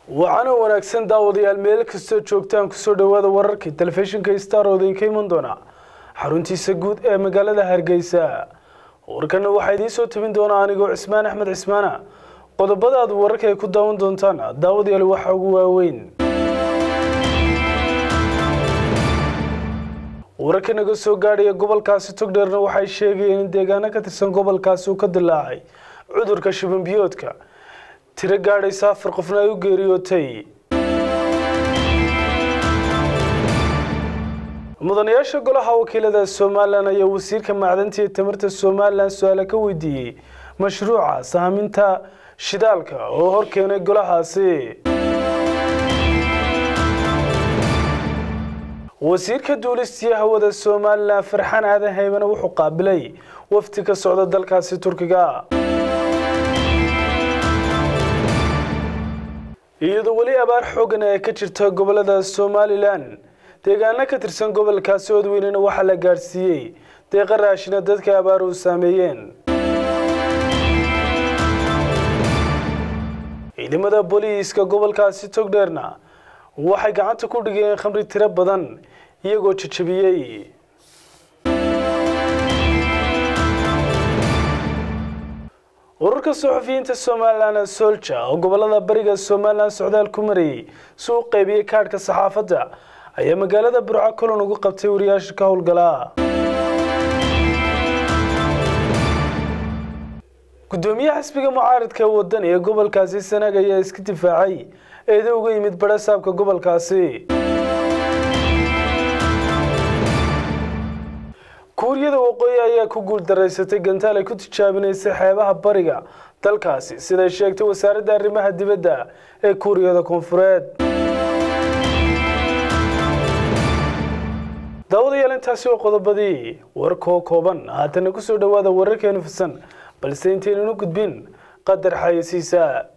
waxaana wanaagsan daawadayaal meel kastoo joogtaan kusoo dhowaada wararkii telefishinka star oo idinka iman doona xaruntiisa guud ee magaalada hargeysa warkana waxaa idiin soo tabin doona anigoo cismaan axmed cismaana qodobada aad wararka ay ku daawan doontaan daawadayaal waxaa ugu waaweyn wararka naga soo gaadhaya gobolkaasi togdheerna waxay sheegayeen in deegaano ka tirsan gobolkaasi uu ka dilaacay cudurka shibanbiyoodka tiro gaadhaysa afar qofna ay u geeriyootay mudanayaasha golaha wakiilada somalilan ayaa wasiirka macdanta iyo tamarta somalilan su-aale ka weydiiyey mashruuca saaminta shidaalka oo hor keenay golahaasi wasiirka duulistiya hawada somalilan farxaan aadan haymane wuxuu qaabilay wafdi ka socda dalkaasi turkiga iyadoo weli abaar xoogan ay ka jirta gobolada somalilan deegaano ka tirsan gobolkaasi oodweynena waxaa la gaadhsiiyey deeqa raashina dadka abaar u saameeyeen ciidamada booliiska gobolkaasi togdheerna waxay gacanta ku dhigeen khamri tiro badan iyagoo jajabiyey ururka suxufiyiinta somalilan solja oo gobolada bariga somalilan socdaal ku marayay si u qeybiyey kaadhka saxaafadda ayaa magaalada burco kulan ugu qabtay wariyaasha ka howlgala gudoomiyaha xisbiga mucaaradka wadan ee gobolkaasi sanaag ayaa iska difaacay eeda uga yimid barasaabka gobolkaasi kuuriyada waqooyi ayaa ku guuldaraysatay gantaal ay ku tijaabinaysay xeebaha bariga dalkaasi siday sheegtay wasaaradda arrimaha dibadda ee kuuriyada koonfureed daawadayaal intaasi waa qodobadii warkoo kooban haatana kusoo dhowaada wararkeenu fisan balse intaynanu gudbin qadar xayasiisa